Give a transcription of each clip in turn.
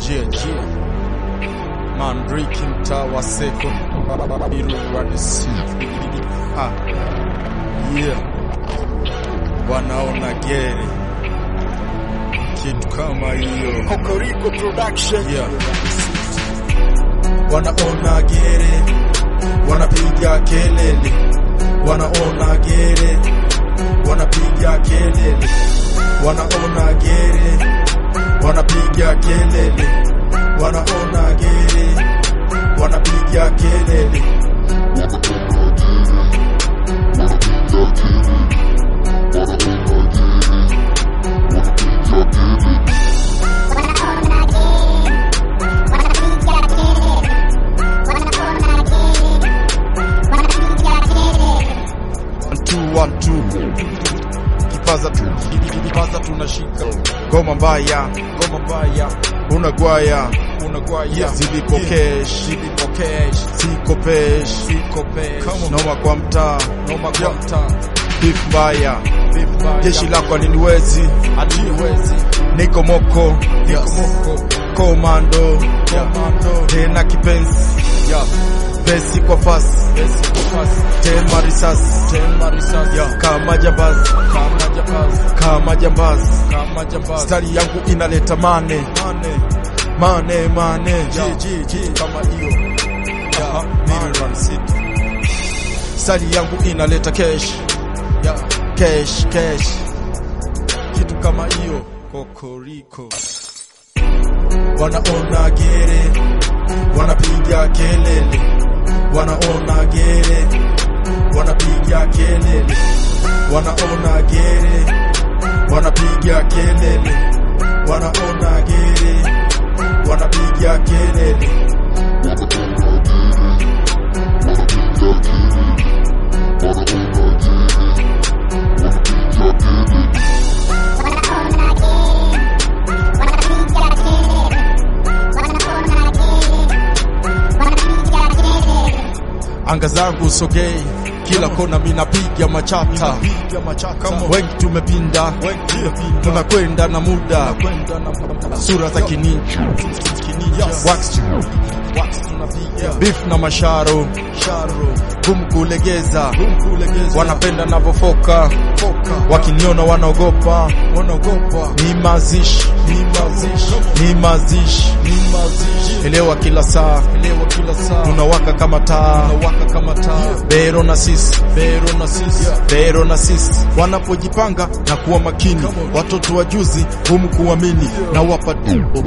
Jia jia Mandriki mtaa wa seko Iruwadisi Ah Yeah Wanaona gere Kitu kama hiyo Kokoriko Production. Yeah. Wanaona gere, wanapiga kelele, wanaona gere, wanapiga kelele, wanaona gere, wanapiga kelele, wanaona gere, wanapiga kelele. One, two, one, two. Kipaza tu, kipaza tunashika ngoma mbaya, ngoma mbaya, unagwaya, unagwaya, zilipokesh, zilipokesh, sikopesh, sikopesh, noma kwa mtaa, noma kwa mtaa, beef mbaya, beef mbaya, jeshi lako aliniwezi, aliniwezi, niko moko, niko moko, komando, komando, tena kipenzi, yeah pesi kwa fasi tema risasi tema risasi yeah. kama jambazi kama jambazi kama jambazi kama jambazi stari yangu inaleta mane mane mane mane yeah. ji ji kama hiyo yeah. mimi run city stari yangu inaleta cash yeah. cash cash kitu kama hiyo kokoriko wanaona gere wanapiga kelele wanaona gere wanapiga kelele wanaona gere wanapiga kelele wanaona gere wanapiga kelele anga zangu sogei kila kona minapiga machata wengi tumepinda tunakwenda na muda sura za kininja Wax. beef na masharo gumu kulegeza wanapenda navofoka wakiniona wanaogopa ni mazishi ni mazishi elewa kila saa tunawaka kama taa bero na sisi bero na sisi bero na sisi wanapojipanga na kuwa makini watoto wa juzi gumu kuamini na wapa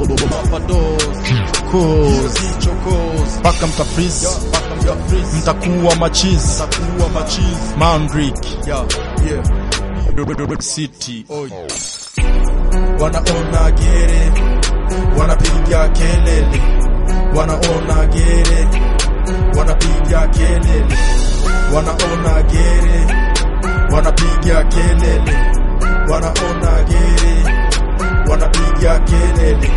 mpaka mtafrizi mtakuwa machizi mandrik city wanaona gere wanapiga kelele wanaona gere wanapiga kelele wanaona gere wanapiga kelele wanaona gere wanapiga kelele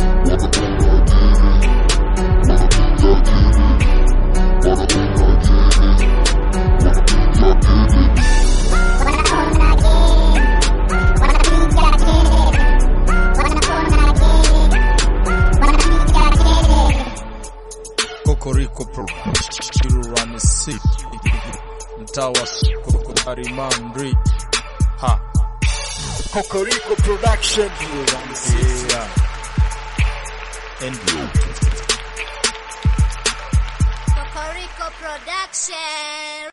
kokoriko pro Run City mtaa wa Sokotari Mandri ha Kokoriko Production. yeah and Kokoriko Production.